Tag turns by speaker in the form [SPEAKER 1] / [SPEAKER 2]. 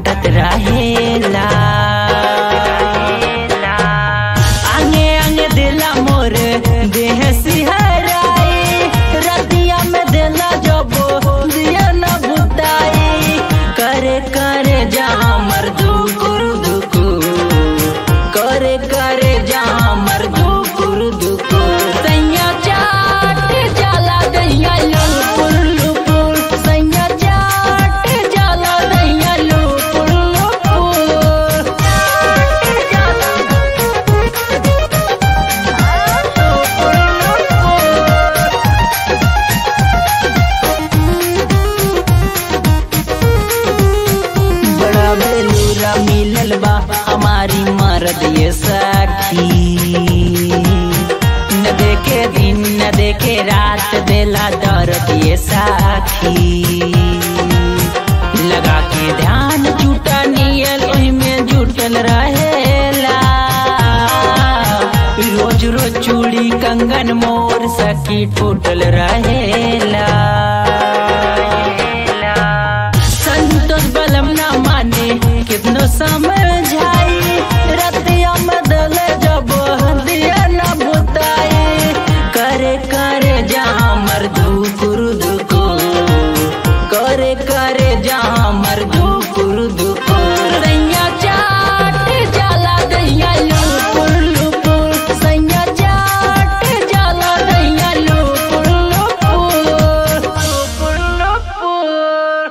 [SPEAKER 1] काटत रहेला आंगे आंगे दिला मोर देह सिहराई रतिया में दिला जबो दिया न बुताई करे करे जहाँ मर दुकुर दुकु करे करे जहाँ मर दुकुर दुकु सैया चाट जाला दैया लुपुर लुपुर सैया चाट जाला दैया लुपुर लुपुर चाट जाला बड़ा बेलूरा मिलल बा हमारी मर्द ये सखी न देखे दिन न देखे रात देला दर्द ये साखी लगा के ध्यान जुटा नियल ओही में जुटल रहेला रोज रोज चूड़ी कंगन मोर सखी टूटल रहेला संतोष बलम ना माने कितनो समय